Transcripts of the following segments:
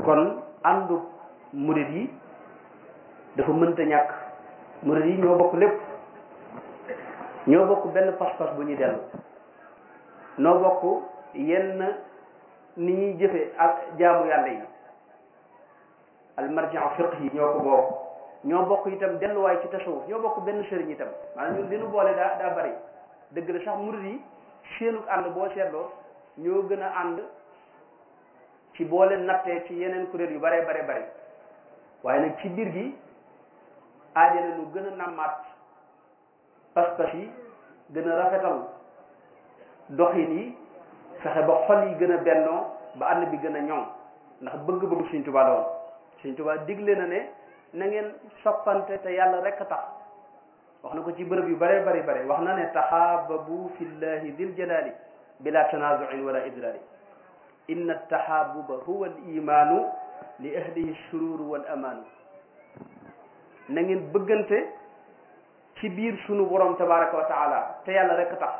kon àndu murid yi dafa mënta ñàkk murid yi ñoo bokk lépp ñoo bokk benn pas-pas bu ñuy dellu noo bokk yenn ni ñuy jëfe ak jaamu yàlla yi almarjiu fiq yi ñoo ko bokk ñoo bokk itam delluwaay ci tasawuf ñoo bokk benn sëriñ itam maanaam ñun li nu boole daa daa bari dëgg la sax murid yi seenu ànd boo seetloo ñoo gën a ànd ci boo leen nattee ci yeneen kuréel yu bare bare bari waaye nag ci biir gi aajale lu gën a nàmmaat pas-pas yi gën a rafetal doxin yi fexe ba xol yi gën a bennoo ba ànd bi gën a ñoŋ ndax bëgg-bëgg Sëriñ Tuubaa la woon Sëriñ Tuubaa digle na ne na ngeen soppante te yàlla rek a tax wax na ko ci bërëb yu bare bari bare wax na ne taxaababu fillahi dil jalali bila tanazuin wala idraari inna taxaabuba huwa al imaanu li ahlihi sururu wal amaanu na ngeen bëggante ci biir sunu borom tabaraka wa taala te yàlla rek tax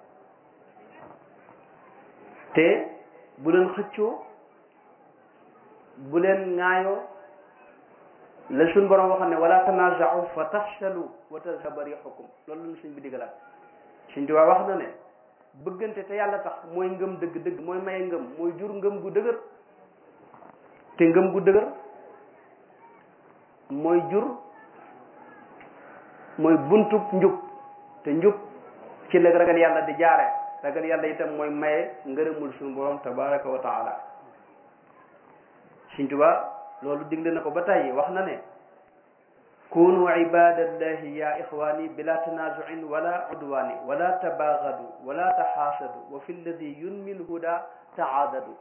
te bu leen xëccoo bu leen ŋaayoo la suñ borom waxoon ne wala tanaaza'u fa tafshalu wa tadhhaba riihukum loolu la suñ bi digalaat suñ tubaab wax na ne bëggante te yàlla tax mooy ngëm dëgg-dëgg mooy maye ngëm mooy jur ngëm gu dëgër te ngëm gu dëgër mooy jur mooy buntub njub te njub ci la ragal yàlla di jaare ragal yàlla itam mooy maye ngërëmul suñu borom tabaraka wa taala Sëriñ Tuubaa loolu digle na ko ba tàyyi wax na ne kunu ibadallahi ya ixwani bila tanazuin wala udwani wala tabaagadu wala taxaasadu wa fi lladi yunmi lhuda taadadu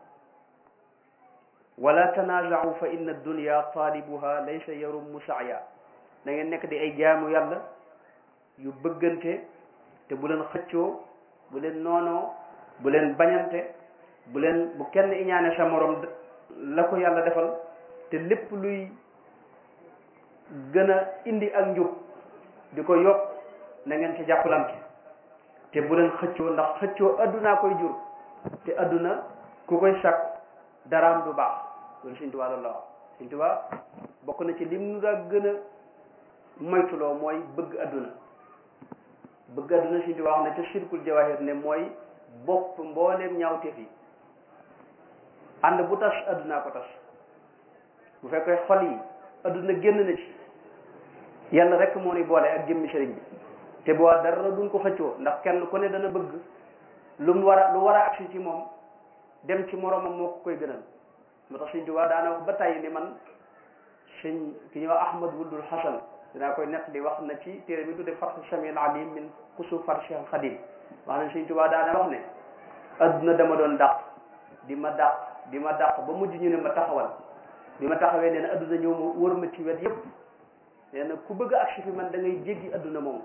wala tanazacu fa inna dunya taalibuha laysa yarummu saaya da ngeen nekk di ay jaamu yàlla yu bëggante te bu leen xëccoo bu leen noonoo bu leen bañante bu leen bu kenn iñaane sa morom la ko yàlla defal te lépp luy gën a indi ak njub di ko yokk na ngeen ci jàppalante te bu leen xëccoo ndax xëccoo addunaa koy jur te adduna ku koy sàkk daraam du baax loolu Sëriñ Tuubaa loolu la wax Sëriñ Tuubaa bokk na ci lim nu daa gën a moytuloo mooy bëgg adduna bëgg adduna Sëriñ Tuubaa wax ne ca sirkul jawahir ne mooy bopp mbooleem ñaawteef yi ànd bu tas addunaa ko tas bu fekkee xol yi adduna génn na ci yàlla rek moo ni boole ak jëmmi sëriñ bi te boo dara duñ ko xëccoo ndax kenn ku ne dana bëgg lu mu war a lu war a agsi ci moom dem ci moromam moo ko koy gënal moo tax Sëriñ Tuubaa daana wax ba tàyyi ni man sëñ ki ñuy wax Ahmad Wuldul Hasan dinaa koy nett di wax na ci téere bi tudde Fathu Samil Alim min Kusuf Farshih al Xadim wax na Sëriñ Tuubaa daana wax ne adduna dama doon dàq di ma dàq di ma dàq ba mujj ñu ne ma taxawal bi ma taxawee nee na adduna ñëw ma wër ma ci wet yépp nee na ku bëgg a agsi fi man da ngay jéggi adduna moom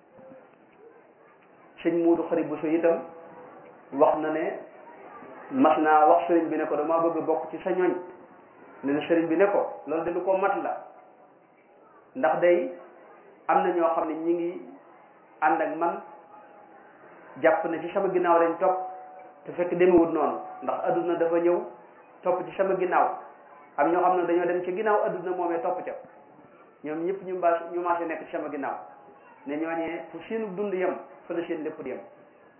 sëñ Muudu Xari Buso itam wax na ne mas naa wax sëriñ bi ne ko dama bëgg bokk ci sa ñoñ ne na sëriñ bi ne ko loolu de lu ko mat la ndax day am na ñoo xam ne ñi ngi ànd ak man jàpp ne ci sama ginnaaw lañ topp te fekk demewut noonu ndax adduna dafa ñëw topp ci sama ginnaaw am ñoo xam ne dañoo dem ci ginnaaw adduna moomee topp ca ñoom ñëpp ñu mbaas ñu maase nekk ci sama ginnaaw ne ñooñee fu seenu dund yem fa la seen lépp di yem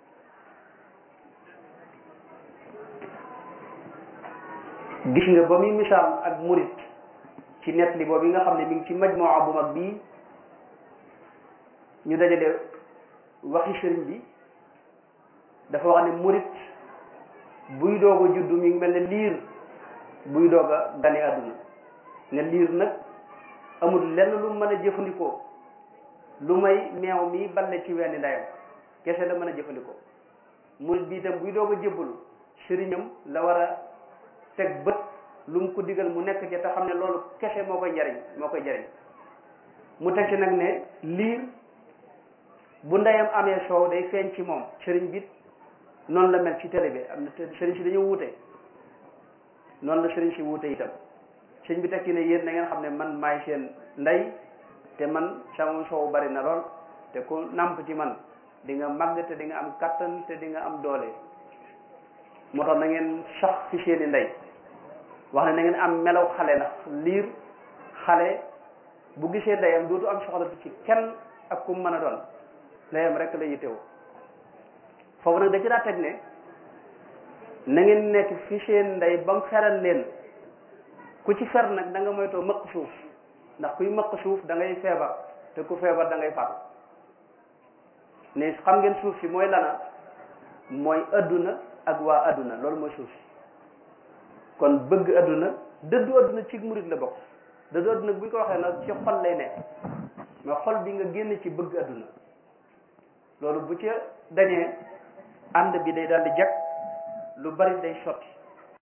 gis nga ba muy misaal ak murit ci net li boobu nga xam ne mi ngi ci majmuwa bu mag bii ñu dajale waxi sëriñ bi dafa wax ne murit buy doog a juddu mi ngi mel ne liir buy doog a gane àdduna nga liir nag amul lenn lu mën a jëfandikoo lu may meew mi balle ci wenn ndeyam kese la mën a jëfandikoo murit bi itam buy doog a jébbalu sëriñam la war a teg bët lu mu ko digal mu nekk ci te xam ne loolu kese moo koy jariñ moo koy jariñ mu teg ci nag ne liir bu ndeyam amee soow day feeñ ci moom sëriñ bi noonu la mel ci télé bi am na sëriñ si dañoo wuute noonu la sëriñ si wuute itam sëriñ bi teg ci ne yéen na ngeen xam ne man maay seen ndey te man sama soow bari na lool te ku nàmp ci man di nga màgg te di nga am kattan te di nga am doole moo tax na ngeen sax fi seeni ndey wax ne na ngeen am melaw xale ndax liir xale bu gisee ndeyam dootu am soxla ci kenn ak kum mën a doon ndeyam rek la yittewoo foofu nag da ci daa teg ne na ngeen nekk fi seen ndey ba mu feral leen ku ci fer nag da nga moytoo mëq suuf ndax kuy mëq suuf da ngay feebar te ku feebar da ngay faatu ne xam ngeen suuf si mooy lana mooy adduna ak waa adduna loolu mooy suuf si kon bëgg adduna dëddu adduna ci murit la bokk dëddu adduna bu ñu ko waxee nag ci xol lay nekk mais xol bi nga génn ci bëgg adduna loolu bu ca dañee ànd bi day daal di jag lu bari day sotti